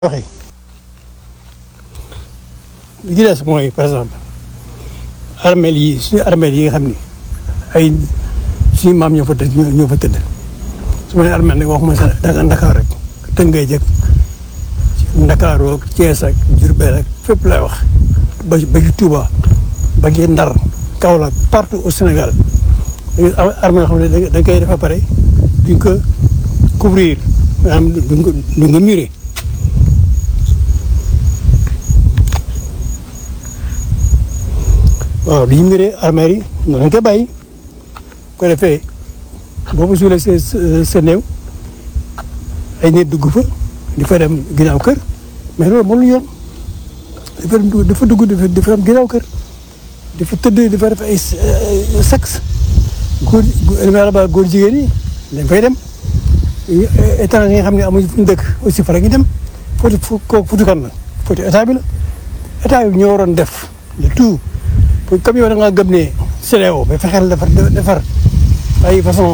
waxee li ci des mooy par exemple armeel yi suñu armeel yi nga xam ni ay suñu maam ñoo fa tëdd ñoo fa tëdd su ma nee armeel nag waxuma sa danga Ndakaar rek Tëngéej jëkk Ndakaaroo ak Thiès ak Diourbel ak fépp lay wax ba ba ci Touba ba ci Ndar Kaolack partout au Sénégal armeel yoo xam ne da nga koy def ba pare duñ ko couvrir maanaam duñ ko duñ ko murer waaw li ñu miree armère yi noonu lañ koy bàyyi ko defee boo ko suulee sa sa néew ay nit dugg fa di fa dem ginnaaw kër mais loolu moom lu yoon dafa dafa dugg dafa dem ginnaaw kër dafa tëdd dafa def ay sexe góor góor ba góor jigéen yi dañ fay dem étranger yi nga xam ne amuñu fu ñu dëkk aussi fa la ñu dem foti kooku futu kan la foti état bi la état bi ñoo waroon def le tout comme yow da ngaa gëm ne CEDEAO ba fexeel defar defar ay façon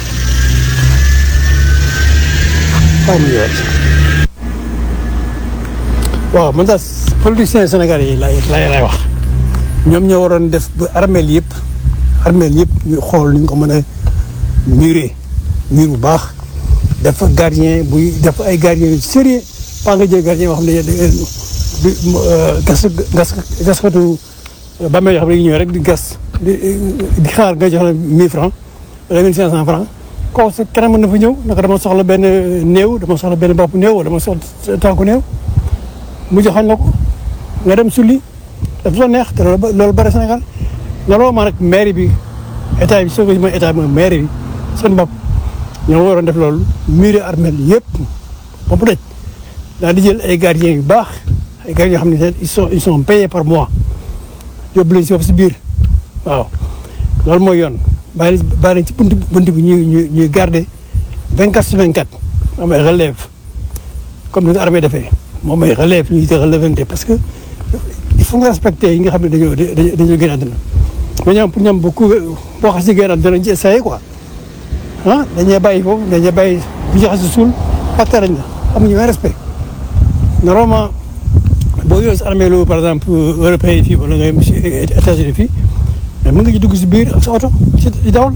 waaw man daal politiciens Sénégal yi lay lay lay wax ñoom ñoo waroon def ba armeel yëpp armeel yëpp ñu xool ñu ko mën a muré mur bu baax def gardien buy def ay gardien yu sérieux pas nga jël gardien boo xam ne gas gas gaskatu ba may xam ne ñëw rek di gas di di xaar nga jox la 1000 francs wala 1500 francs kooku sa kanam mën na fa ñëw naka dama soxla benn néew dama soxla benn bopp néew wala dama soxla tànku néew mu joxoon la ko nga dem sulli dafa soo neex te loolu loolu bëri Sénégal normalement nag mairie bi état bi soo ko mooy état bi mooy mairie bi seen bopp ñoo waroon def loolu muré armel yëpp ba mu daj daal di jël ay gardiens yu baax ay gardiens yoo xam ne ils sont ils sont payés par mois yóbbu leen si foofu si biir waaw loolu mooy yoon bàyyi bàyyi ci bunt bunt bi ñuy ñuy ñuy garder vingt quatre sur vingt quatre am ay relève comme ni nga armée defee moom mooy relève ñuy te relèvante parce que il faut nga respecter yi nga xam ne dañoo dañoo gën a àdduna mais ñoom pour ñoom bu ku boo xas si gën a àdduna ci essayé quoi ah dañuy bàyyi foofu dañuy bàyyi bu joxe si suul pacte lañ la amuñu benn respect normalement boo yoree si armée lu par exemple européen fii wala nga si États-Unis fii mais mën nga ci dugg si biir ak sa oto ci dawal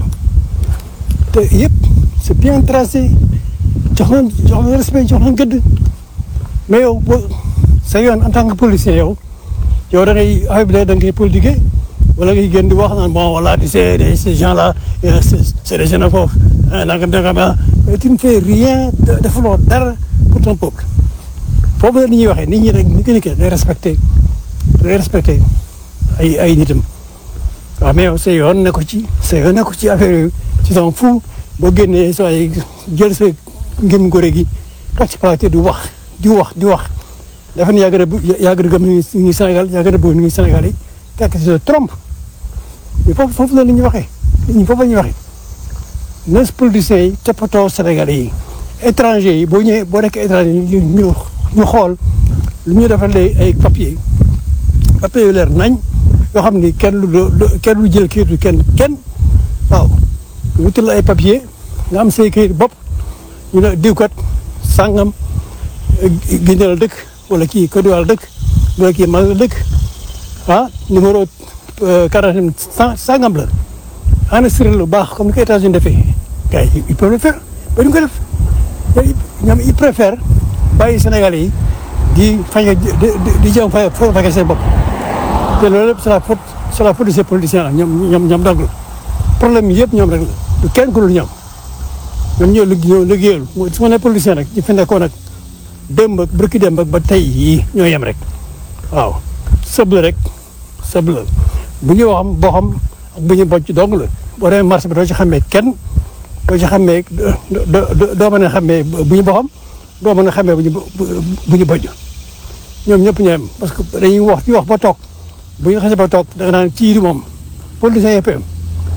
te yëpp c'est bien tracé jox nañ jox nañ respect jox nañ gëdd mais yow boo sa yoon en tant que policier yow yow da ngay affaire bi da ngay politiquer wala ngay génn di wax naan bon voilà tu sais ces gens là c'est des xénophobes nangam nangam tu ne fais rien defuloo dara pour ton peuple foofu la ni ñuy waxee nit ñi rek ni ko nekkee day respecté day respecté ay ay nitam waaw mais yow sa yoon ne ko ci sa yoon ne ko ci affaire yooyu ci sama fu boo génnee soo ay jël sa ngëm ngóore gi toog ci plateau di wax di wax di wax dafa ne yaa gën a yaa gën a gëm ni ngi Sénégal yaa gën a bëgg ni ngi Sénégal yi fekk se trompe mais foofu foofu la ni ñuy waxee nit ñi foofu la ñuy waxee nos politiciens yi toppatoo Sénégalais yi étranger yi boo ñëwee boo nekk étranger ñu ñu ñu xool lu ñu defalee ay papier papier yu leer nañ yoo xam ni kenn lu kenn lu jël kayitu kenn kenn waaw wutal la ay papier nga am say kayit bopp ñu ne diw kat sàngam Guinée la dëkk wala kii Côte d'Ivoire la dëkk wala kii Mali la dëkk ah numéro carte sàngam la enregistré lu baax comme ni ko États-Unis defee gars yi ils peuvent le faire ba ñu ko def ñoom ils préfèrent bàyyi Sénégalais yi di fañ di di jëm fa fa seen bopp te loolu lépp c'est la faute c'est la faute de ces politiciens là ñoom ñoom ñoom dong la problème yi yëpp ñoom rek la du kenn ku dul ñoom ñoom ñoo ñoo liggéeyal su ma nee politicien rek ñu fi nekkoon nag démb ak bërki démb ak ba tey yii ñoo yem rek waaw sëb la rek sëb la bu ñu waxam boo xam ak bu ñu bocc dong la boo demee marché bi doo ci xamee kenn doo ci xamee doo mën a xamee bu ñu boxam doo mën a xamee bu ñu bu ñu bojj ñoom ñëpp ñoo yem parce que dañuy wax ci wax ba toog bu ñu xasee ba toog da nga naan ci di moom politicien yëpp yem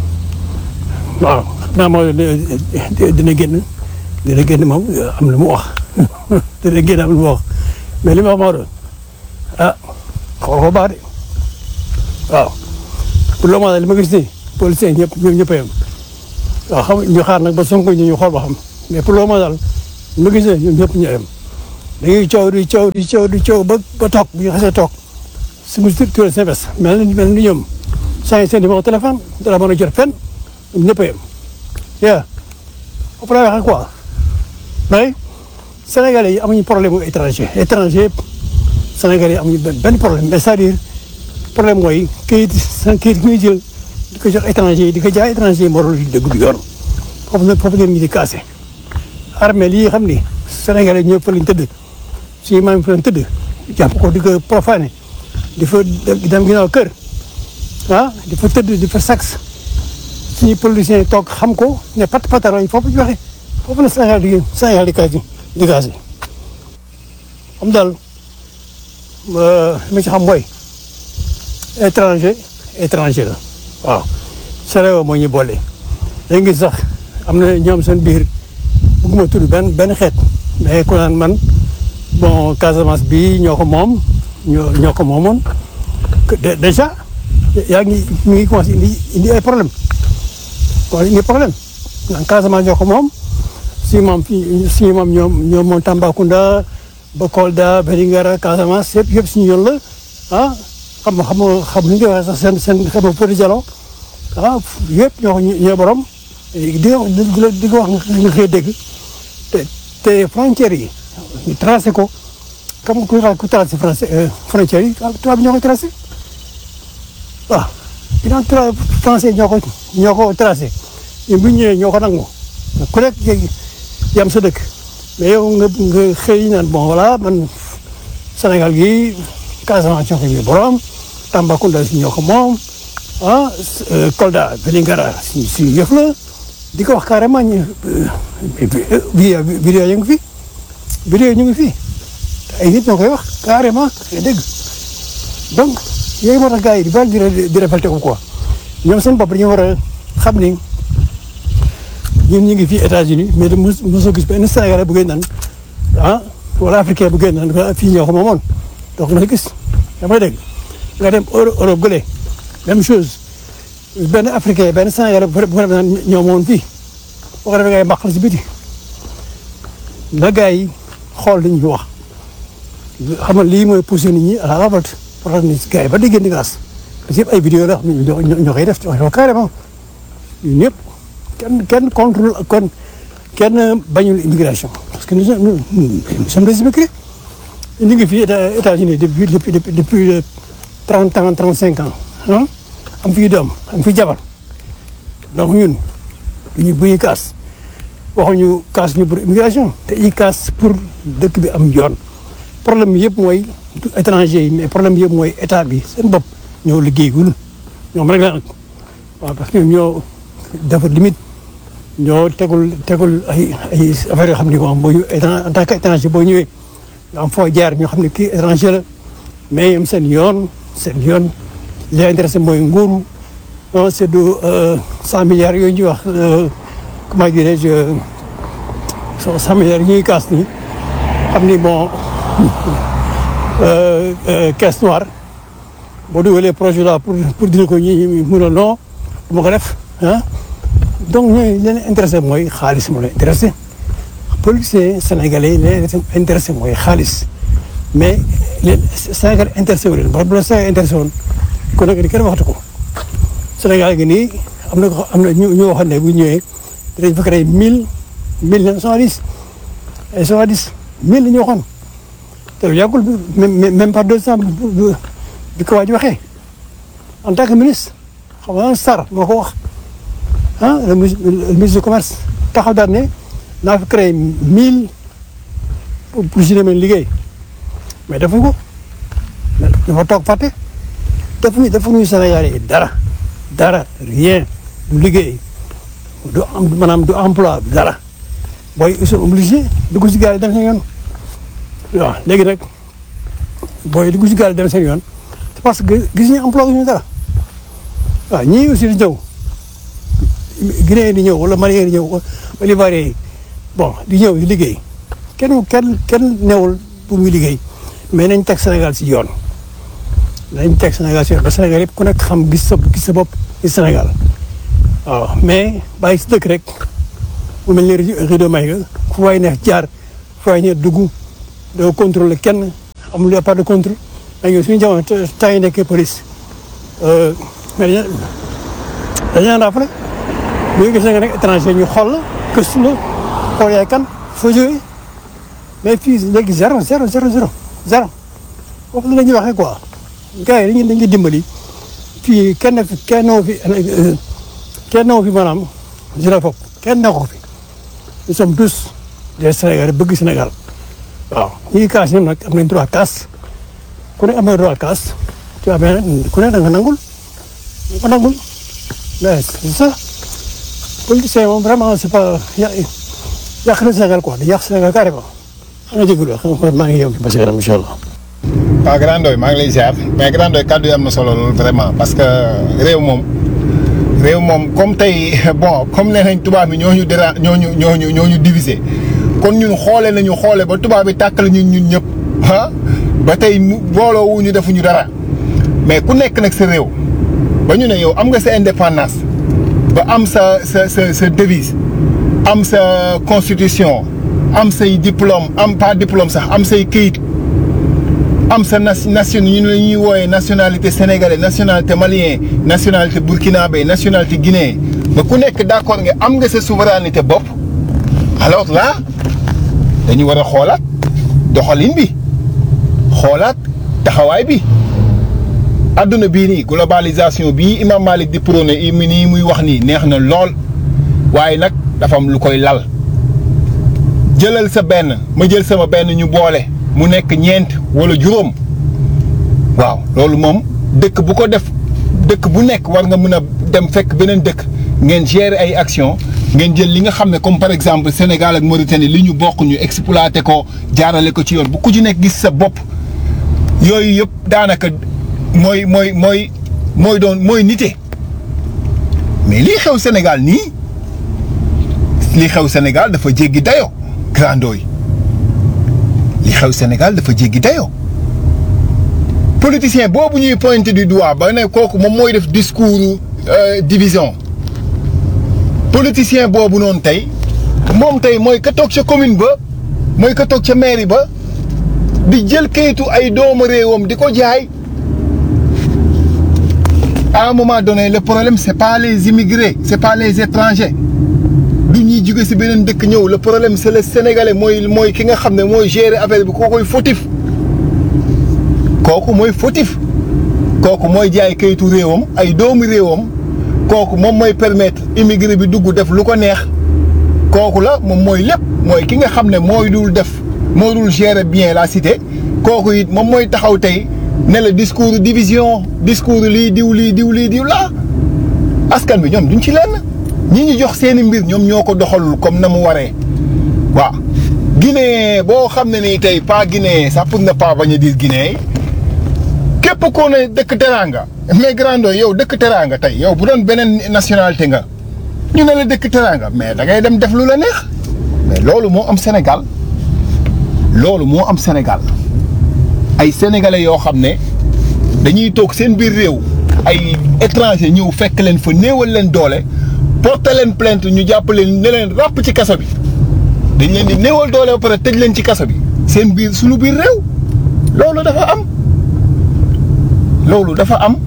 waaw xam naa moo dina génn dina génn moom am lu mu wax dina génn am lu mu wax mais li ma wax moo doon ah xool ko baax de waaw pour le moment li ma gis nii politicien ñëpp ñoom ñëpp a yem waaw xam ñu xaar nag ba Sonko ñu ñu xool ba xam mais pour le moment daal li ma gis nii ñoom ñëpp ñu yem dañuy coow di coow di coow di coow ba ba toog bu ñu xasee toog su ma turee seen bés mel ni mel ni ñoom saa seen numéro téléphone dara mën a jot fenn ñëpp a yem yaa foofu laa waxee quoi mais Sénégalais yi amuñu problème mu étranger étranger yëpp Sénégalais yi amuñu benn benn problème mais c'est-à-dire problème mooy kayit seen kayit gi ñuy jël di ko jox étranger yi di ko jaay étranger yi moo doon dëgg du yoon foofu nag foofu ngeen ñu di cassé armée lii xam ni Sénégalais ñëpp fa lañ tëdd suñu maam fa lañ tëdd jàpp ko di ko profané di fa dem ginnaaw kër ah di fa tëdd di fa sax suñu politiciens yi toog xam ko ne pat pataroñ foofu ñu waxee foofu la Sénégal di Sénégal di kaasi di kaasi xam daal li ma ci xam mooy étranger étranger la waaw Sénégal moo ñu boole léegi ngi sax am na ñoom seen biir bëgguma tudd benn benn xeet mais ku naan man bon Casamance bi ñoo ko moom ñoo ñoo ko moomoon déjà yaa ngi mi ngi commencé indi indi ay problème kon indi problème naan Casamance ñoo ko moom si moom fii si moom ñoom ñoom moom Tambacounda ba Kolda Vélingara Casamance yëpp yëpp suñu yoon la ah xam nga xam nga xam nga waxee sax seen seen xam nga Fodé Jallow ah yëpp ñoo ko ñoo borom di nga di nga wax nga koy dégg te te frontières yi ñu tracé ko comme ku ku tracé français frontières yi tubaab ñoo ko tracé waaw ginnaaw tra français ñoo ko ñoo ko tracé ñun bu ñu ñëwee ñoo ko nangu ku nekk yam sa dëkk mais yow nga nga xëy naan bon voilà man Sénégal gi Casamance ñoo ko ñu borom Tambacounda si ñoo ko moom ah Kolda Vélingara si si yëf la di ko wax carrément ñu vidéo vidéo ñu ngi fi vidéo ñu ngi fi ay nit ñoo koy wax carrément dégg donc yooyu moo tax gars yi di baal di di révolté ko quoi ñoom seen bopp dañu war a xam ni ñun ñu ngi fii États-Unis mais de mos mosoo gis benn Sénégalais bu gën naan ah wala africain bu gën naan fii ñoo ko moomoon donc nga gis damay dégg nga dem Europe gële même chose benn africain benn Sénégalais bu ko defee naan ñoo moomoon fii boo ko defee ngay mbaq la si biti la gars yi xool li ñu wax xam nga lii mooy poussé nit ñi à la révolte pour que ni gars yi ba déggee di grâce parce que yëpp ay vidéo la xam ne ñoo ñoo koy def wax ko carrément ñun ñëpp kenn kenn contrôle kon kenn bañul immigration parce que nous sommes nous sommes des immigrés ñu ngi fii États-Unis depuis depuis depuis trente ans trente cinq ans ah am fii doom am fii jabar donc ñun ñu bu ñuy kaas waxuñu kaas ñu pour immigration te i kaas pour dëkk bi am yoon problème bi yëpp mooy étranger yi mais problème bi yëpp mooy état bi seen bopp ñoo liggéeyul ñoom rek la nag waaw parce que ñoo dafa limite ñoo tegul tegul ay ay affaire yoo xam ne moom boo ñu en tant que étranger boo ñëwee nga am foo jaar ñoo xam ne kii étranger la mais ñoom seen yoon seen yoon li leen intéressé mooy nguuru non c'est de cent milliards yooyu ñuy wax comment dirais-je cent milliards yi ñuy kaas nii xam ni bon caisse noire boo dugalee projet là pour pour dina ko ñi mun a non du ma ko def ah donc ñooy leen intéressé mooy xaalis moo leen intéressé policier sénégalais leen intéressé mooy xaalis mais leen Sénégal intéressé wu leen ba bu la Sénégal intéressé woon kon nag kenn waxatu ko Sénégal gi nii am na ko am na ñu ñu waxoon ne bu ñëwee dinañ fa créé mille mille cent dix ay cent dix mille la ñu waxoon te lu yàggul même même pas deux cent bi ko waa ji waxee en tant que ministre xam nga Sarr moo ko wax ah le ministre du commerce taxaw daal ne naa fi créé mille pour pour si demee liggéey mais defuñ ko dafa toog fàtte defuñu defuñu Sénégal yi dara dara rien du liggéey du am maanaam du emploi dara booy ils sont obligés dugg si gaal yi dem seen yoon waaw léegi nag booy dugg si gaal yi dem seen yoon parce que gis ñu emploi ñu dara waaw ñii aussi di ñëw Guinée di ñëw wala Malien di ñëw wala Ivoirien yi bon di ñëw di liggéey kenn kenn kenn newul pour muy liggéey mais nañ teg Sénégal si yoon nañ teg Sénégal si yoon ba Sénégal yëpp ku nekk xam gis sa gis sa bopp ci Sénégal waaw mais bàyyi si dëkk rek mu mel ni rido may nga fu waay neex jaar fu waay neex dugg doo contrôler kenn amul y a pas de contrôle mais ñun suñu jamono temps yi nekkee police mais dañu dañu daan rappelé bu ñu gis nga nekk étranger ñu xool la gëstu la xool yaay kan foo jógee mais fii léegi zéro zéro zéro zéro zéro foofu la ñuy waxee quoi gars yi dañuy dañuy dimbali fii kenn fi kenn noo fi kenn noo fi maanaam xénophobe kenn ne ko fi nous sommes tous des Sénégalais bëgg Sénégal waaw ñi kaas ñoom nag am nañ droit kaas ku ne am na droit kaas tu vois mais ku ne da nga nangul da nga nangul mais c'est ça politicien moom vraiment c'est pas ya yàq na Sénégal quoi di yàq Sénégal carrément xam nga jégalu xam nga maa ngi yem ba si kanam incha allah. waaw Grand Ndoye maa ngi lay ziar mais Grand Ndoye kàddu yi am na solo loolu vraiment parce que réew moom réew moom comme tey bon comme nee nañ tubaab bi ñoo ñu déra ñoo ñu ñoo ñu ñoo ñu divisé kon ñun xoole nañu xoole ba tubaab bi tàkkal ñun ñun ñëpp ah ba tey mu booloo wu ñu defuñu dara mais ku nekk nag sa réew ba ñu ne yow am nga sa indépendance ba am sa sa sa sa devise am sa constitution am say diplôme am pas diplôme sax am say këyit. am sa nation ñu la ñuy wooyee nationalité sénégalais nationalité malien nationalité burkinabé nationalité guinéen ba ku nekk d'accord nga am nga sa souveraineté bopp alors là dañu war a xoolaat doxalin bi xoolaat taxawaay bi adduna bii nii globalisation bii Imam Malik di prôné i nii muy wax nii neex na lool waaye nag dafa am lu koy lal jëlal sa benn ma jël sama benn ñu boole mu nekk ñeent wala juróom waaw loolu moom dëkk bu ko def dëkk bu nekk war nga mën a dem fekk beneen dëkk ngeen gérer ay action ngeen jël li nga xam ne comme par exemple Sénégal ak Mauritanie li ñu bokk ñu exploité ko jaarale ko ci yoon bu ku ci nekk gis sa bopp yooyu yëpp daanaka mooy mooy mooy mooy doon mooy nite mais lii xew Sénégal nii lii xew Sénégal dafa jéggi dayo grandoo yi li xew Sénégal dafa jéggi dayoo politicien boobu ñuy pointé du doigt ba ne kooku moom mooy def discours division politicien boobu noonu tey moom tey mooy ka toog ca commune ba mooy ka toog ca mairie ba di jël kayitu ay doomu réewam di ko jaay à un moment donné le problème c'est pas les immigrés c'est pas les étrangers du ñuy jóge ci beneen dëkk ñëw le problème c'est le sénégalais mooy mooy ki nga xam ne mooy gérer affaire bi kookoy fautif kooku mooy fautif kooku mooy jaay kayitu réewam ay doomu réewam kooku moom mooy permettre immigré bi dugg def lu ko neex kooku la moom mooy lépp mooy ki nga xam ne mooy dul def moo dul gérer bien la cité kooku it moom mooy taxaw tey ne la discours division discours lii diw lii diw lii diw laa askan bi ñoom duñ ci lenn ñi ñu jox seeni mbir ñoom ñoo ko doxalul comme na mu waree waaw Guinée boo xam ne nii tey pas Guinée ça pour ne pas bañ a dire Guinée képp koo ne dëkk teraanga mais grando yow dëkk teraanga tey yow bu doon beneen nationalité nga ñu ne la dëkk teraanga mais da ngay dem def lu la neex mais loolu moo am Sénégal loolu moo am Sénégal ay sénégalais yoo xam ne dañuy toog seen biir réew ay étranger ñëw fekk leen fa néewal leen doole porte leen plainte ñu jàpp leen ne leen ràpp ci kaso bi dañ leen di néewal doole ba pare tëj leen ci kaso bi seen biir suñu biir réew loolu dafa am loolu dafa am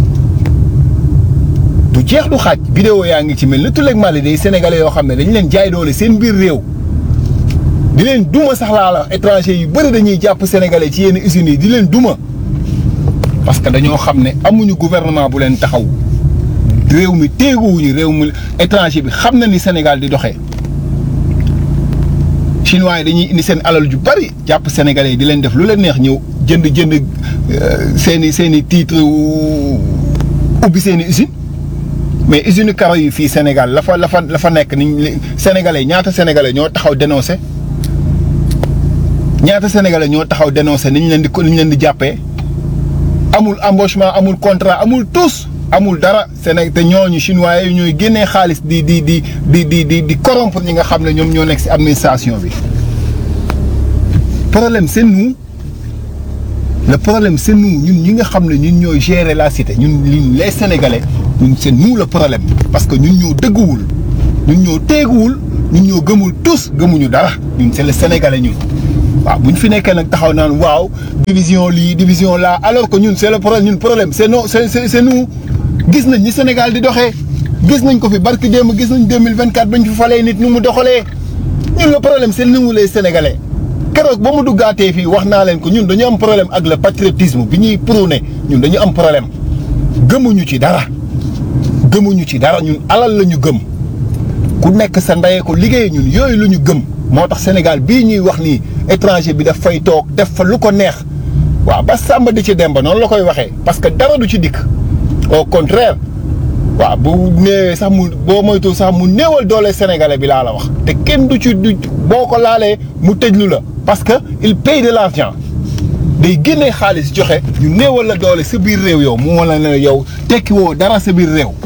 du jeex du xaaj vidéo yaa ngi ci mel ni tuleeg Mali day sénégalais yoo xam ne dañ leen jaay doole seen biir réew di leen duma sax laa la étranger yu bëri dañuy jàpp sénégalais ci yenn usines yi di leen duma parce que dañoo xam ne amuñu gouvernement bu leen taxaw réew mi téeguwuñu réew mi étranger bi xam na ni Sénégal di doxee chinois yi dañuy indi seen alal ju bari jàpp sénégalais yi di leen def lu leen neex ñëw jënd jënd seen i seen i titre ubbi seen i usine mais usine karo yi fii Sénégal la fa la fa la fa nekk ni sénégalais ñaata sénégalais ñoo taxaw dénoncé ñaata sénégalais ñoo taxaw dénoncé ni ñu leen di ni ñu leen di jàppee amul embauchement amul contrat amul tous amul dara Sénégal te ñooñu chinois yi ñooy génnee xaalis di di di di di di di corrompre ñi nga xam ne ñoom ñoo nekk ci administration bi problème c'est nous le problème c'est nous ñun ñi nga xam ne ñun ñooy gérer la cité ñun ñun les sénégalais ñun c'est nous le problème parce que ñun ñoo dëgguwul ñun ñoo teeguwul ñun ñoo gëmul tous gëmuñu dara ñun c'est le sénégalais ñun waaw bu ñu fi nekkee nag taxaw naan waaw division lii division là alors que ñun c'est le problème ñun problème c'est non c'est c'est nous gis nañ ni Sénégal di doxee gis nañ ko fi barki démb gis nañ 2024 bañ fi falee nit nu mu doxalee ñun le problème c'est nous les Sénégalais keroog ba mu duggaatee fii wax naa leen ko ñun dañu am problème ak le patriotisme bi ñuy prôné ñun dañu am problème gëmuñu ci dara gëmuñu ci dara ñun alal la ñu gëm ku nekk sa ndeyee ko liggéey ñun yooyu la ñu gëm moo tax Sénégal bii ñuy wax nii étranger bi daf fay toog def fa lu ko neex waaw ba sàmba di ci dem ba noonu la koy waxee parce que dara du ci dikk au contraire waaw bu néewee sax mu boo moytu sax mu néewal doole sénégalais bi laa la wax te kenn du ci du boo ko laalee mu tëjlu la parce que il paye de l'argent day génnee xaalis joxe ñu néewal la doole sa biir réew yow mu wala ne yow tekki woo dara sa biir réew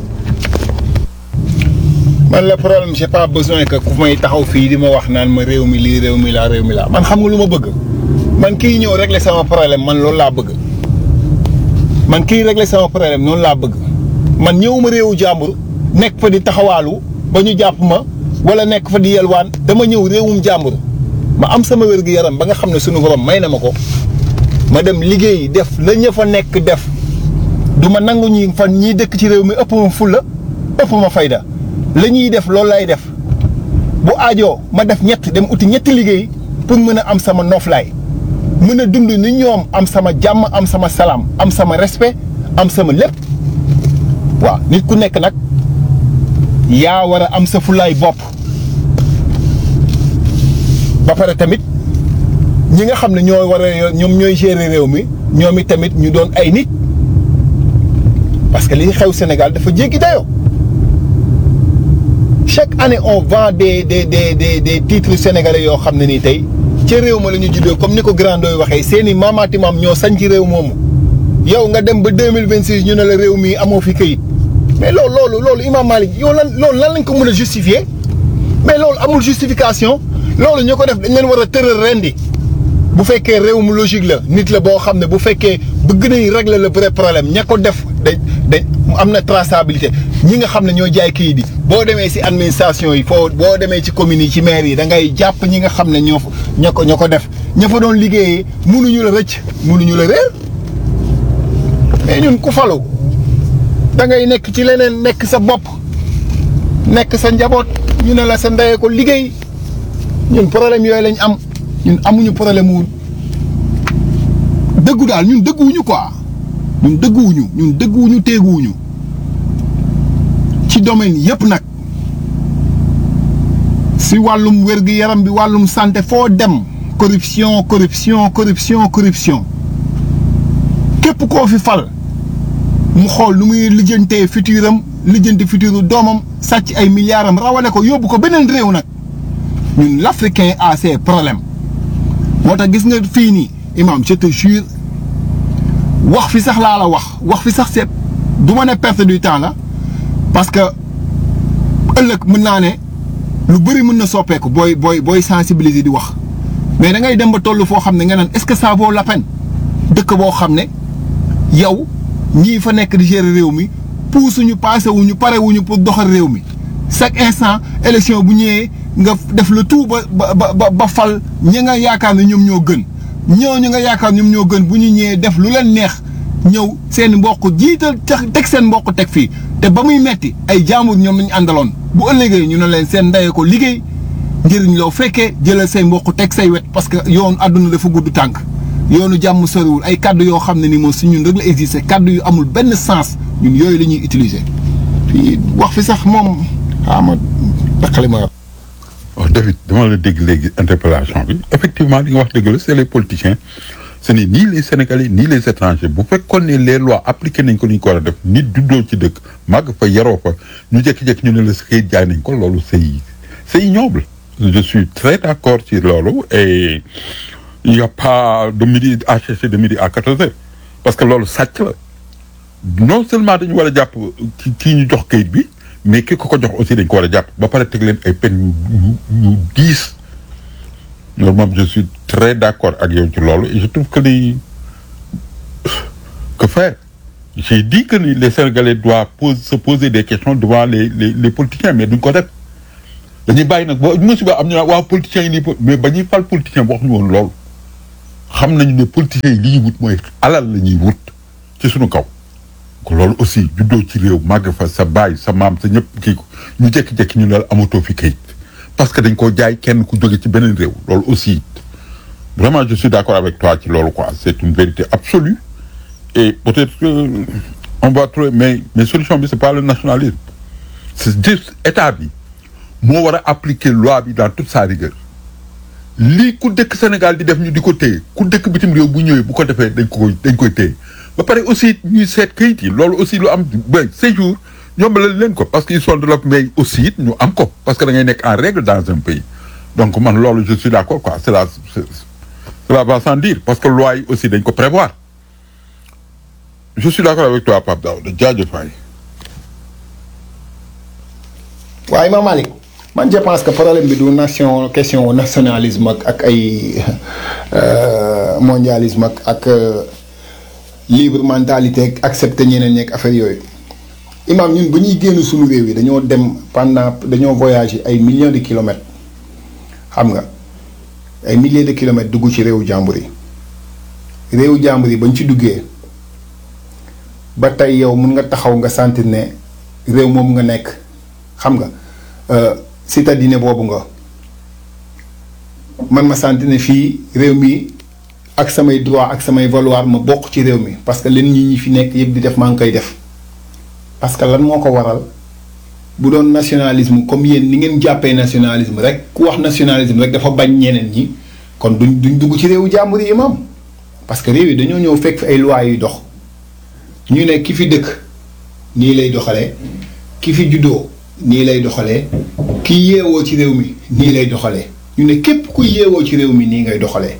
man le problème j'ai pas besoin que ku may taxaw fii di ma wax naan ma réew mi lii réew mi laa réew mi laa man xam nga lu ma bëgg man kii ñëw régler sama problème man loolu laa bëgg man kii régler sama problème noonu laa bëgg man ñëwuma réewu jàmbur nekk fa di taxawaalu ba ñu jàpp ma wala nekk fa di yelwaan dama ñëw réewum jàmbur ma am sama wér-gu-yaram ba nga xam ne sunu borom may na ma ko ma dem liggéey def la ña fa nekk def du ma nangu ñi fan ñiy dëkk ci réew mi ëpp ma fulla ëpp ma fayda la ñuy def loolu lay def bu aajoo ma def ñett dem uti ñetti liggéey pour mën a am sama noflaay mën a dund ni ñoom am sama jàmm am sama salaam am sama respect am sama lépp waaw nit ku nekk nag yaa war a am sa fulaay bopp ba pare tamit ñi nga xam ne ñoo war a ñoom ñooy gérer réew mi ñoom it tamit ñu doon ay nit parce que li xew Sénégal dafa jéggi dayoo chaque année on vend des des des des des titres sénégalais yoo xam ne nii tey ca réew ma la ñu juddoo comme ni ko grandooy waxee seen i maamaati maam ñoo sañ ci réew moomu yow nga dem ba deux mille vingt six ñu ne la réew mi amoo fi këyit mais loolu loolu loolu Imam Malick yow lan loolu lan lañ ko mën a justifier mais loolu amul justification loolu ñu ko def dañ leen war a tëral rendi bu fekkee réew mu logique la nit la boo xam ne bu fekkee bëgg nañ régler le vrai problème ña ko def dañ dañ am na traçabilité ñi nga xam ne ñoo jaay kayit yi boo demee ci administration yi foo boo demee ci communes yi ci maire yi da ngay jàpp ñi nga xam ne ñoo ña ko ña ko def ña fa doon liggéeyee mënuñu la rëcc mënuñu la réer mais ñun ku falu da ngay nekk ci leneen nekk sa bopp nekk sa njaboot ñu ne la sa ndeyee ko liggéey ñun problème yooyu lañ am ñun amuñu problème wu dëggu daal ñun dëgguwuñu quoi ñun dëgguwuñu ñun dëgguwuñu teeguwuñu ci domaine yëpp nag si wàllum wér-gu-yaram bi wàllum santé foo dem corruption corruption corruption corruption képp koo fi fal mu xool nu muy lijjantee futuram lijjanti futuru doomam sàcc ay milliards am rawale ko yóbbu ko beneen réew nag ñun l'africain a ses problèmes moo tax gis nga fii nii imam je te jure wax fi sax laa la wax wax fi sax seet du ma ne perte du temps la parce que ëllëg mën naa ne lu bëri mën na soppeeku booy booy booy sensibiliser di wax mais da ngay dem ba toll foo xam ne nga naan est-ce que ça vaut la peine dëkk boo xam ne yow ñii fa nekk di gérer réew mi puusuñu passé wuñu pare wuñu pour doxal réew mi chaque instant élection bu ñëwee nga def le tout ba ba ba ba fal ñi nga yaakaar ne ñoom ñoo gën ñooñu nga yaakaar ñoom ñoo gën bu ñu ñëwee def lu leen neex ñëw seen mbokk jiital teg seen mbokk teg fii te ba muy metti ay jaambur ñoom lañu àndaloon bu ëllëgee ñu ne leen seen ndeyee ko liggéey njëriñ loo fekkee jëlal say mbokk teg say wet parce que yoonu àdduna dafa gudd tànk yoonu jàmm soriwul ay kaddu yoo xam ne ni moom si ñun rek la existé kaddu yu amul benn sens ñun yooyu la ñuy utiliser fii wax fi sax moom xaama daqali ma waaw David dama la dégg léegi interpellation bi effectivement li nga wax dëgg la c'est les politiciens ce n'est ni les sénégalais ni les étrangers bu fekkoon ne les lois appliquées nañ ko ni ñu ko war a def nit juddoo ci dëkk màgg fa yaroo fa ñu jékki-jékki ñu ne la sa kayit jaay nañ ko loolu c'est c'est ignoble je suis très d'accord ci loolu et il y a pas de midi à chercher de midi à quatorze heures parce que loolu sàcc la non seulement dañu war a jàpp ki kii ñu jox kayit bi mais ki ko ko jox aussi dañ ko war a jàpp ba pare teg leen ay peine yu yu diis loolu moom je suis très d'accord ak yow ci loolu et je trouve que ni que faire j'ai dit que ni les Sénégalais doivent pose, se poser des questions devant les les les politiciens mais duñ ko def dañuy bàyyi nag boo musiba am ñu naan waaw politiciens yi nii mais ba ñuy fal politicien wax ñu woon loolu xam nañu ne politiciens yi li ñuy wut mooy alal la ñuy wut ci suñu kaw ko loolu aussi juddoo ci réew màgg fa sa baay sa maam sa ñëpp kii ko ñu jékki-jékki ñu ne la amatoo fi kayit parce que dañ koo jaay kenn ku jóge ci beneen réew loolu aussi vraiment je suis d'accord avec toi ci loolu quoi c'est une vérité absolue et peut-être que on va trouver mais mais solution bi c'est pas le nationalisme c'est juste état bi moo war a appliquer loi bi dans toute sa rigueur lii ku dëkk Sénégal di def ñu di ko téye ku dëkk bitim réew bu ñëwee bu ko defee dañ ko dañ koy téye ba pare aussi ñuy seet kayit yi loolu aussi lu am ba séjour yombalal leen ko parce que ils sont de l'autre mais aussi it ñu am ko parce que da ngay nekk en règle dans un pays donc man loolu je suis d'accord quoi cela cela va sans dire parce que loi yi aussi dañ ko prévoir je suis d'accord avec toi Pape Daouda jaajëf waay waaye Imam Malick man je pense que problème bi du nation question nationalisme ak ak ay mondialisme ak ak libre mentalité ak accepter ñeneen ñeeg affaire yooyu imam ñun ba ñuy génn suñu réew yi dañoo dem pendant dañoo voyager ay millions de kilomètres xam nga ay milliers de kilomètres dugg ci réewu jàmbur yi réewu jàmbur yi bañ ci duggee ba tey yow mun nga taxaw nga sentir ne réew moom nga nekk xam nga citadine boobu nga man ma sentir ne fii réew mi ak samay droit ak samay valoir ma bokk ci réew mi parce que leen ñi ñi fi nekk yëpp di def maa ngi koy def parce que lan moo ko waral bu doon nationalisme comme yéen ni ngeen jàppee nationalisme rek ku wax nationalisme rek dafa bañ ñeneen ñi kon duñ duñ dugg ci réewu jàmbur yi imam parce que réew yi dañoo ñëw fekk fi ay lois yuy dox ñu ne ki fi dëkk nii lay doxalee ki fi juddoo nii lay doxalee ki yeewoo ci réew mi nii lay doxalee ñu ne képp ku yeewoo ci réew mi nii ngay doxalee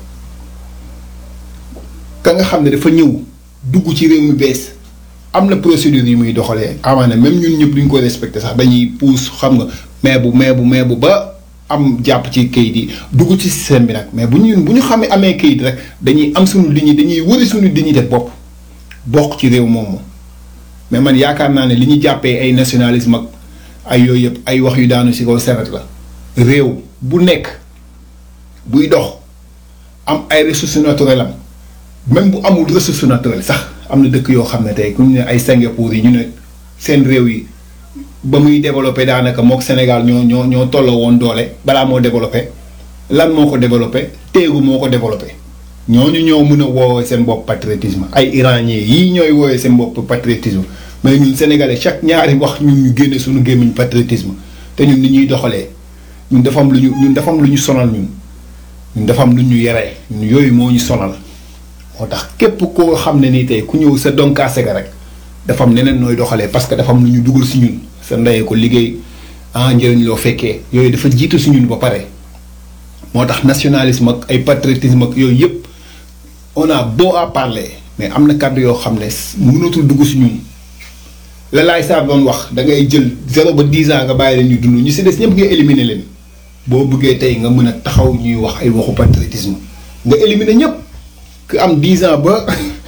ka nga xam ne dafa ñëw dugg ci réew mi bees am na procédure yi muy doxalee amaana même ñun ñëpp duñ ko respecté sax dañuy puus xam nga mais bu mais bu mais bu ba am jàpp ci kayit yi dugg ci système bi nag mais bu ñu bu ñu xamee amee kayit rek dañuy am suñu dignité dañuy wëri suñu dignité bopp bokk ci réew moomu mais man yaakaar naa ne li ñu jàppee ay nationalisme ak ay yooyu yëpp ay wax yu daanu si kaw seret la réew bu nekk buy dox am ay ressources naturelles am même bu amul ressource naturelle sax am na dëkk yoo xam ne tey ku ñu ne ay Singapour yi ñu ne seen réew yi ba muy développé daanaka mook Sénégal ñoo ñoo ñoo tolloo woon doole balaa moo développé lan moo ko développé téegu moo ko développé ñooñu ñoo mën a woowee seen bopp patriotisme ay iranien yii ñooy woowee seen bopp patriotisme mais ñun sénégalais chaque ñaari wax ñun ñu génne suñu gémmiñ patriotisme te ñun ni ñuy doxalee ñun dafa am lu ñu ñun dafa am lu ñu sonal ñun ñun dafa am lu ñu yeree ñun yooyu moo ñu sonal moo tax képp koo xam ne nii tey ku ñëw sa donkaase ga rek dafa am neneen nooy doxalee parce que dafa am lu ñu dugal si ñun sa ndeyee ko liggéey ah njëriñ loo fekkee yooyu dafa jiitu si ñun ba pare moo tax nationalisme ak ay patriotisme ak yooyu yëpp on a beau à parler mais am na kàddu yoo xam ne mënatul dugg si ñun la laay saa doon wax da ngay jël zéro ba dix ans nga bàyyi leen ñu dund ñu si des ñëpp nga éliminer leen boo bëggee tey nga mën a taxaw ñuy wax ay waxu patriotisme nga éliminer ñëpp ku am dix ans ba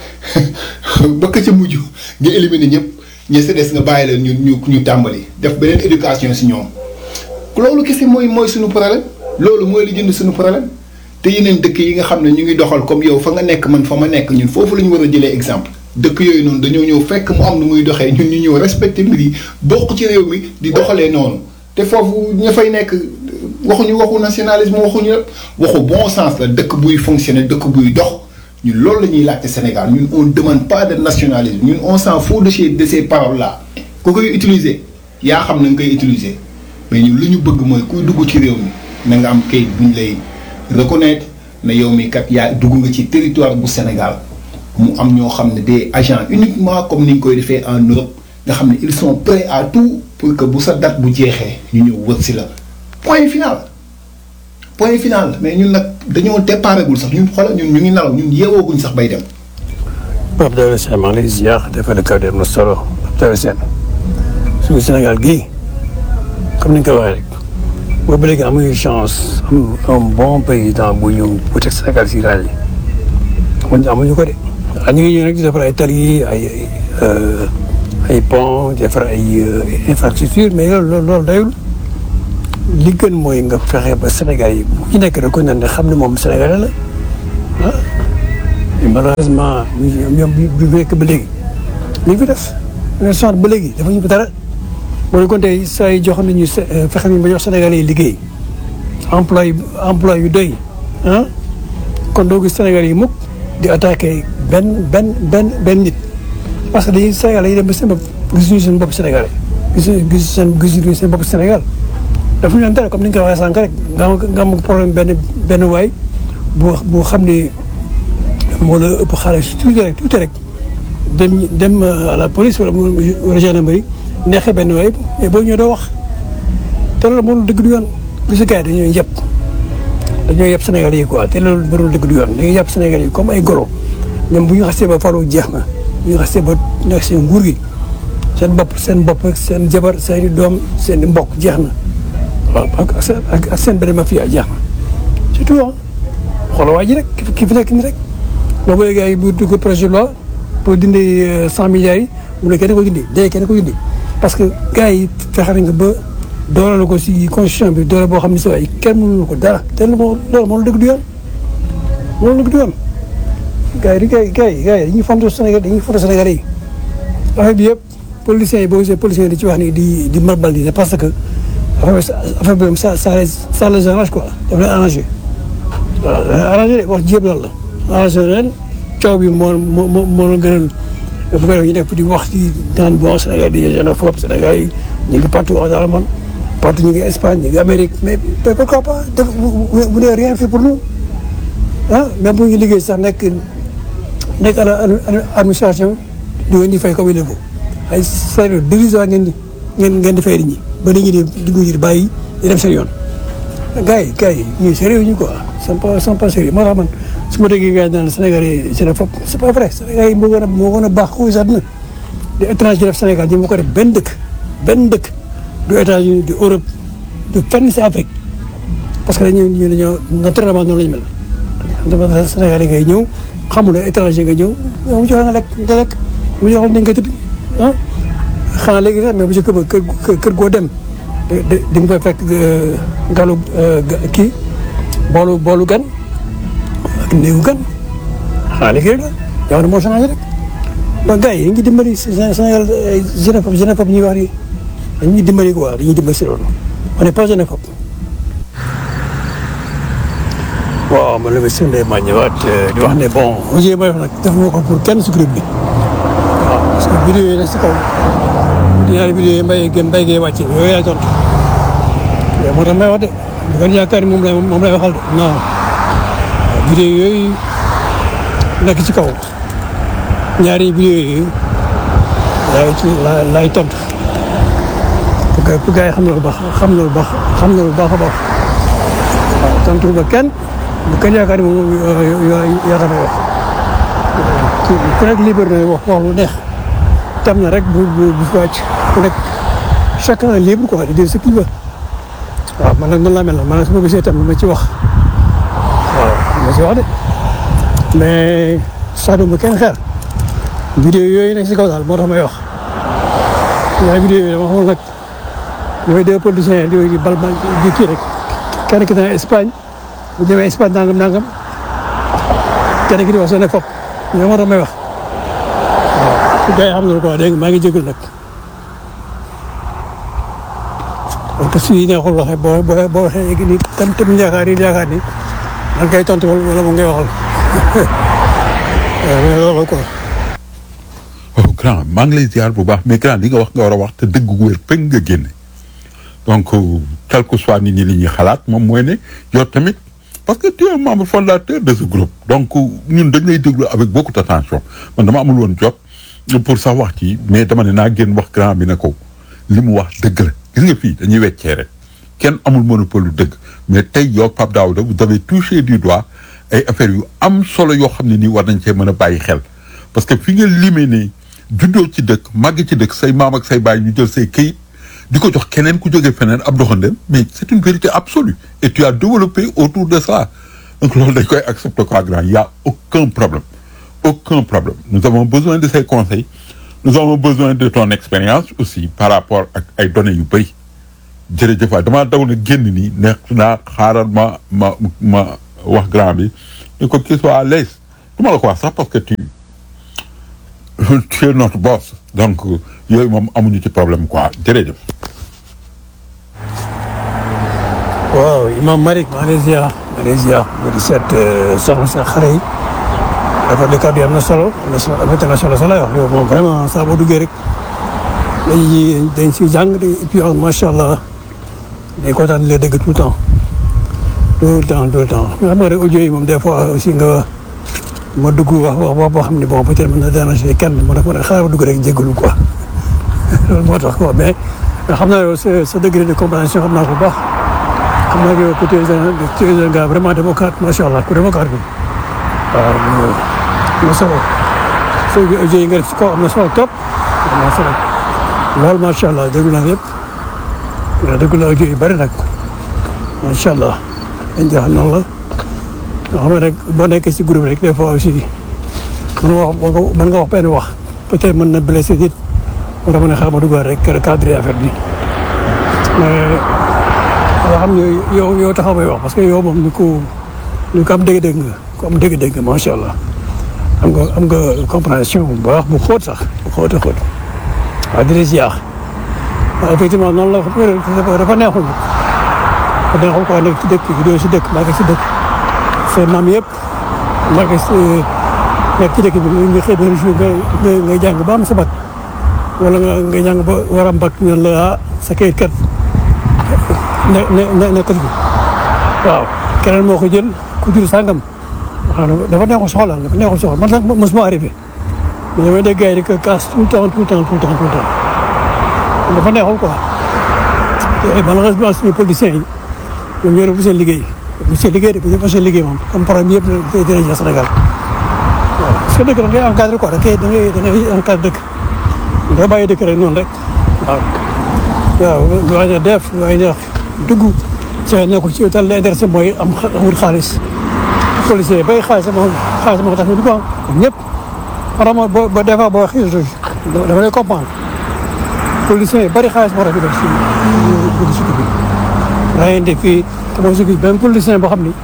ba ka ca mujj nga éliminer ñëpp ñi si des nga bàyyi leen ñu ñu ñu tàmbali def beneen éducation si ñoom loolu kese mooy mooy suñu problème loolu mooy li jënd suñu problème te yeneen dëkk yi nga xam ne ñu ngi doxal comme yow fa nga nekk man fa ma nekk ñun foofu la ñu war a jëlee exemple dëkk yooyu noonu dañoo ñëw fekk mu am nu muy doxee ñun ñu ñëw respecté mbir yi bokk ci réew mi di doxalee noonu te foofu ña fay nekk waxuñu waxu nationalisme waxuñu waxu bon sens la dëkk buy fonctionner dëkk buy dox ñun loolu la ñuy laajte Sénégal ñun on demande pas de nationalisme ñun on s'en fout de ces de ces paroles là ku koy utiliser yaa xam na nga koy utiliser mais ñun lu ñu bëgg mooy kuy dugg ci réew mi na nga am kayit bu ñu lay reconnaître ne yow mi kat yaa dugg nga ci territoire bu Sénégal mu am ñoo xam ne des agents uniquement comme ni ñu koy defee en Europe nga xam ne ils sont prêts à tout pour que bu sa date bu jeexee ñu ñëw wër si la point final point final mais ñun nag dañoo déparégul sax ñun xoolal ñun ñu ngi nalaw ñun yeewooguñ sax bay dem. Pape Daouda Sène maa ngi lay ziar defal kàddu am na solo Pape Daouda Sène suñu Sénégal gii comme ni nga ko waxee rek boobu ba léegi amuñu chance am un bon président bu ñu bu teg Sénégal si raay yi amuñu amuñu ko de ah ñu ngi ñëw nag di defar ay tali ay ay pont di defar ay infrastructure mais loolu loolu loolu dayul li gën mooy nga fexe ba Sénégal yi bu ci nekk rek ko nan ne xam ne moom Sénégalais la ah mais malheureusement ñoom bi bi nekk ba léegi li fi def ne soixante ba léegi dafa ñu fi dara moo ne kon tey saa yi jox nañu fexe nañu ba jox Sénégalais yi liggéey emploi emploi yu doy ah kon doo gis Sénégalais yi mukk di attaqué benn benn benn benn nit parce que dañuy Sénégal yi dem ba seen bopp gisuñu seen bopp Sénégalais gisuñu gisuñu seen gisuñu seen bopp Sénégal dafa ñu leen dara comme ni nga ko waxee sànq rek nga am nga am problème benn benn waay bu bu xam ne moo la ëpp xaalis tuuti rek tuuti rek dem dem à la police wala wala gendarmerie neexee benn waay mais boo ñëwee doo wax te loolu moo dëgg du yoon bu si gars yi dañoo yëpp dañoo yëpp Sénégal yi quoi te loolu mënul dëgg du yoon dañuy yëpp Sénégal yi comme ay golo ñoom bu ñu xasee ba falu jeex na bu ñu xasee ba nekk seen nguur gi seen bopp seen bopp ak seen jabar seen i doom seen i mbokk jeex na waaw ak seen ak seen benn mafia jeex na surtout ah xoolal waa ji rek ki fi nekk nii rek boobu léegi ay bu dugg projet de loi pour dindi cent milliards yi mu ne kenn ko dindi dee kenn ko dindi parce que gars yi fexe nañ ko ba doole la ko si constitution bi doole boo xam ne si waaye kenn mënu ko dara te loolu moo loolu moo la dëgg du yoon moo la dëgg du yoon gars yi gars yi gars yi gars yi dañuy fonto Sénégal dañuy fonto Sénégal yi affaire bi yëpp policiers yi boo gisee policiers yi di ci wax ni di di marbal di parce que affaire bi affaire bi ça ça ça les arrange quoi daf leen arrangé waaw da leen arrangé de wax ji yëpp loolu la arrangé leen coow bi moo moo moo moo la gënal bu ko defee ñu nekk di wax di naan bon Sénégal di xénophobe Sénégal yi ñu ngi partout dans le monde partout ñu ngi Espagne ñu ngi Amérique mais pourquoi pas def vous n'avez rien fait pour nous ah même bu ñu liggéey sax nekk nekk à la administration di ngeen di fay comme il faut ay salaire dérisoire ngeen di ngeen ngeen di fay nit ñi ba nit ñi di dugg di bàyyi di dem seen yoon. gars yi gars yi ñuy sérieux ñu quoi sont pas sont pas sérieux moo tax man su ma déggee gars yi naan Sénégal yi xénophobe c'est pas vrai Sénégal yi moo gën a moo gën a baax ko si àdduna di étranger def Sénégal ñi ma ko def benn dëkk benn dëkk du États-Unis du Europe du fenn si Afrique parce que dañu ñu dañoo naturellement noonu la ñu mel dama Sénégal yi ngay ñëw xamul ne étranger nga ñëw yow mu joxe nga lekk nga lekk mu joxe nañ nga tëdd ah xanaa léegi sax mais bu njëkk ba kër kër goo dem di di nga fay fekk galu kii boolu boolu gan ak néegu gan xanaa léegi rek la jamono moo changé rek donc gars yi dañuy dimbali Sénégal xénophobe xénophobe ñuy wax ni dañuy dimbali quoi dañuy dimbali si loolu on n'est pas xénophobe waaw man la ma sëñ ma ñëwaat di wax ne bon audio may wax nag def ma ko pour kenn si groupe bi waaw parce que vidéo yi nag si kaw ñaari vidéo yi mbay gën mbay gee wàcce yooyu yaay tontu moo tax may wax de bu ngeen yaakaar ni moom lay moom lay waxal de non vidéo yooyu nekk ci kaw ñaari vidéo yooyu laay ci laay tontu pour que pour gars yi xam na lu baax xam na lu baax xam na lu baax a baax waaw tontu ba kenn bu kenn yaakaar ni moom yaa tax may wax ku nekk libre na wax wax lu neex tam na rek bu bu bu fi wàcc ku nekk chacun est libre quoi de dire ce qu'il veut waaw man nag noonu laa mel man nag su ma gisee tam ma ci wax waaw ma ci wax de mais sax ma kenn xeer vidéo yooyu nekk si kaw daal moo tax may wax ñaari vidéo yooyu dama xamul nag yooyu deux politiciens di di bal di kii rek kenn ki dana Espagne bu demee Espagne nangam nangam kenn ki di wax soo ne fop ñoo moo tax may wax waaw gars yi xam nga quoi dégg nga maa ngi jégalu nag parce que suy neexul waxee boo boo boo waxee léegi nii tam tam yaakaar yi yaakaar ni man kay tontu wala moom ngay waxal waaw loolu quoi. waaw grand maa ngi lay ziar bu baax mais grand li nga wax nga war a wax te dëgg gu wér peng nga génne donc quel que soit nit ñi li ñuy xalaat moom mooy ne yow tamit parce que tu es un membre fondateur de ce groupe donc ñun dañ lay déglu avec beaucoup d'attention man dama amul woon jot pour sax wax ci mais dama ne naa génn wax grand bi ne ko li mu wax dëgg la gis nga fii dañuy weccee rek kenn amul monopole lu dëgg mais tey yow Pape Daouda vous avez touché du doigt ay affaires yu am solo yoo xam ne nii war nañ cee mën a bàyyi xel parce que fi nga limee ne juddoo ci dëkk màgg ci dëkk say maam ak say baay ñu jël say këyit di ko jox keneen ku jógee feneen ab doxandem mais c'est une vérité absolue et tu as développé autour de ça donc loolu dañ koy accepter quoi grand il y a aucun problème aucun problème nous avons besoin de ces conseils nous avons besoin de ton expérience aussi par rapport ak ay données yu bëri jërëjëf waay damaa daw na génn nii ne naa xaaral ma ma ma wax grand bi ni ko qu'il soit à l'aise du ma la ko wax sax parce que tu tu es notre boss donc yooyu moom amuñu ci problème quoi jërëjëf. waaw imam Malick Malaysia Malaysia mu di seet soxna sa xare yi dafa de kàddu yi am na solo am na solo am na solo solo wax yow moom vraiment saa boo duggee rek dañuy dañ si jàng et puis macha allah day kontaan di la dégg tout le temps tout le temps tout le temps nga xam nga rek audio yi moom des fois aussi nga ma dugg wax wax wax boo xam ne bon peut-être mën na déranger kenn ma def ma ne xaaral ma dugg rek jégalu quoi loolu moo tax quoi mais xam naa yow sa sa degré de compréhension xam naa ko bu baax. xam naa yow côté tu es un gars vraiment démocrate macha allah ku démocrate bi waaw am na solo soo audio yi nga def si kaw am na solo trop am na solo loolu macha allah déglu naa yëpp waaw déglu naa audio yu bëri nag macha allah dañ jox noonu la nga xam ne rek boo nekkee si groupe rek des fois aussi mën nga wax mën nga wax benn wax peut-être mën na blessé nit moo tax ma ne xaaral ma duggaat rek cadre affaire bi mais yoo xam ne yow yow taxaw may wax parce que yow moom ni ko ni ko am dégg-dégg nga ko am dégg-dégg macha allah am nga am nga compréhension bu baax bu xóot sax bu xóot a xóot waaw di la ziar waaw effectivement noonu la dafa neexul dafa neexul quoi nekk ci dëkk doo si dëkk maa ngi si dëkk seen maam yëpp maa ngi si nekk ci dëkk bi nga xëy benn jour nga nga jàng ba am sa bac wala nga nga jàng ba war a mbag ñun la ah sa kayit kat ne ne ne nekkul bi waaw keneen moo ko jël ku jur sàngam waaw dafa neexul soxla dafa neexul soxla man sax mosuma arrivé mais damay dégg gars yi di ko casse tout le temps tout le temps tout le temps tout le temps dafa neexul quoi te malheureusement suñu politiciens yi ñoom ñoo def seen liggéey bu seen liggéey de bu ñu fa seen liggéey moom comme problème yëpp dina dina Sénégal waaw parce que dëkk da ngay encadré quoi da ngay da ngay da ngay encadré dëkk nga bàyyi dëkk rek noonu rek waaw waaw lu waay def lu waay def dugg ci nekkul ci tal la intéressé mooy am wut xaalis policier bay xaalis sama xaalis ma ko tax ñu dugg am ñëpp vraiment boo ba des fois boo xiis dama lay comprendre policiers yi bëri xaalis moo tax ñu def si dugg si bi rayante fii te mooy si benn politicien boo xam ni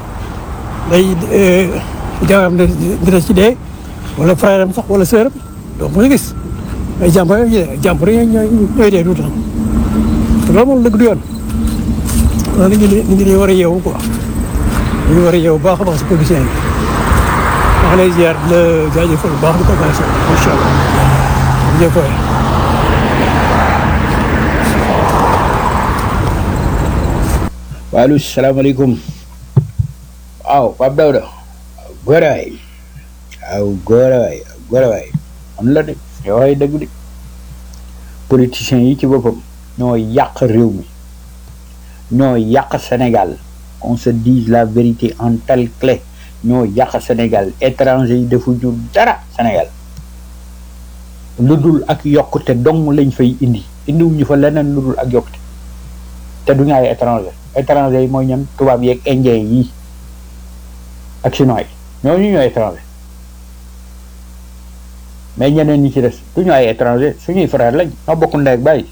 day jaam dina ci dee wala frère am sax wala sœur am donc mu gis ay jàmbur yooyu jàmbur yi ñooy ñooy dee tout le temps te loolu moom dëgg du yoon loolu nit ñi nit ñi war a yeewu quoi ñu war a yeewu baax a baax si politicien yi maa ngi lay ziar di la jaajëfal bu baax di ko baax macha allah jërëjëf waay waaleykum salaamaaleykum waaw Pape Daouda góor waay waaw góor waay góor waay am la de yow ay dëgg de politiciens yi ci boppam ñoo yàq réew mi ñoo yàq Sénégal on se dise la vérité en telle clé ñoo yàq Sénégal étranger yi defuñu dara Sénégal lu dul ak yokkute dong lañ fay indi indiwuñu fa leneen lu dul ak yokkute te duñu ay étranger étranger yi mooy ñan tubaab yeeg indien yi ak chinois yi ñooñu ñooy étranger mais ñeneen ñi ci des duñu ay étranger suñuy frère lañ ñoo bokk ndey ak bàyyi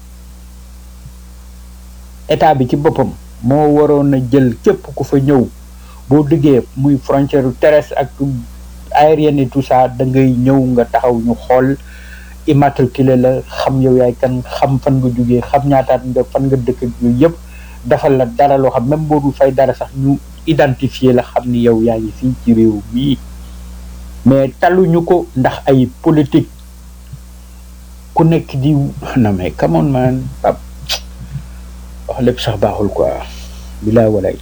état bi ci boppam moo waroon a jël képp ku fa ñëw boo duggee muy frontière terrestre ak aérienne et tout ça da ngay ñëw nga taxaw ñu xool immatriculé la xam yow yaay kan xam fan nga jugee xam ñaataat nga fan nga dëkk ak yooyu yëpp defal la dara loo xam même boo dul fay dara sax ñu identifier la xam ni yow yaa ngi fii ci réew mii mais taluñu ko ndax ay politique ku nekk di non mais come on man pap wax lépp sax baaxul quoi bilaa walay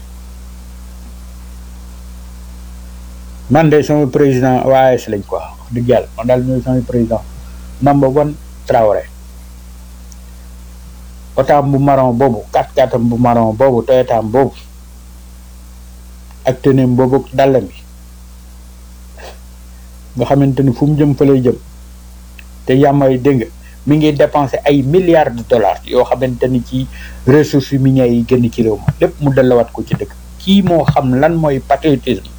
man de sama président waa AS lañ quoi wax dëgg yàlla man daal ñooy sama président number one Traoré otaam bu marron boobu kat katam bu marron boobu toyotaam boobu ak teneem boobu dàllam bi nga xamante ni fu mu jëm fa lay jëm te yàmmay dégg nga mi ngi dépensé ay milliards de dollars yoo xamante ni ci ressources minières yi génn ci réew ma lépp mu dellawat ko ci dëkk kii moo xam lan mooy patriotisme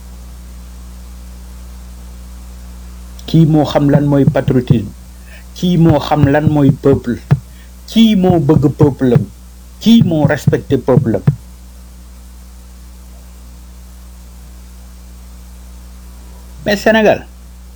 kii moo xam lan mooy patriotisme kii moo xam lan mooy peuple kii moo bëgg peuple am kii moo respecté peuple am mais Sénégal